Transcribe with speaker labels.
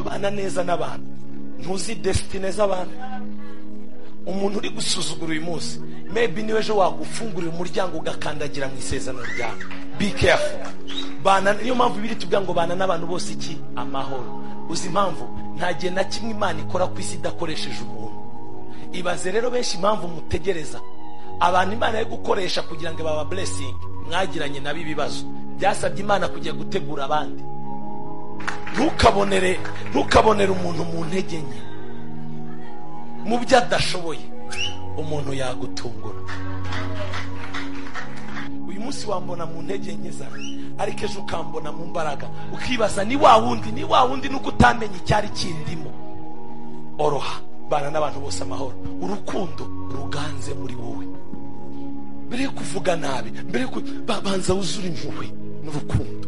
Speaker 1: abana neza n'abantu ntuzi desitine z'abantu umuntu uri gusuzugura uyu munsi mebi niwe ejo wagufungurira umuryango ugakandagira mu isezerano ryawe be careful bana niyo mpamvu biri tuvuga ngo bana n'abantu bose iki amahoro uzi impamvu nta gihe na kimwe imana ikora ku isi idakoresheje umuntu ibaze rero benshi impamvu mutegereza abantu imana yo gukoresha kugira ngo baba blessing mwagiranye nabo ibibazo byasabye imana kujya gutegura abandi ntukabonere ntukabonere umuntu mu ntege nke mu byo adashoboye umuntu yagutungura uyu munsi wambona mu ntege nke zawe ariko ejo ukambona mu mbaraga ukibaza ni wa wundi ni wa wundi nuko utamenya icyari kindimo oroha bana n'abantu bose amahoro urukundo ruganze muri wowe mbere yo kuvuga nabi mbere yo ku- ba- banza wuzure impuhwe n'urukundo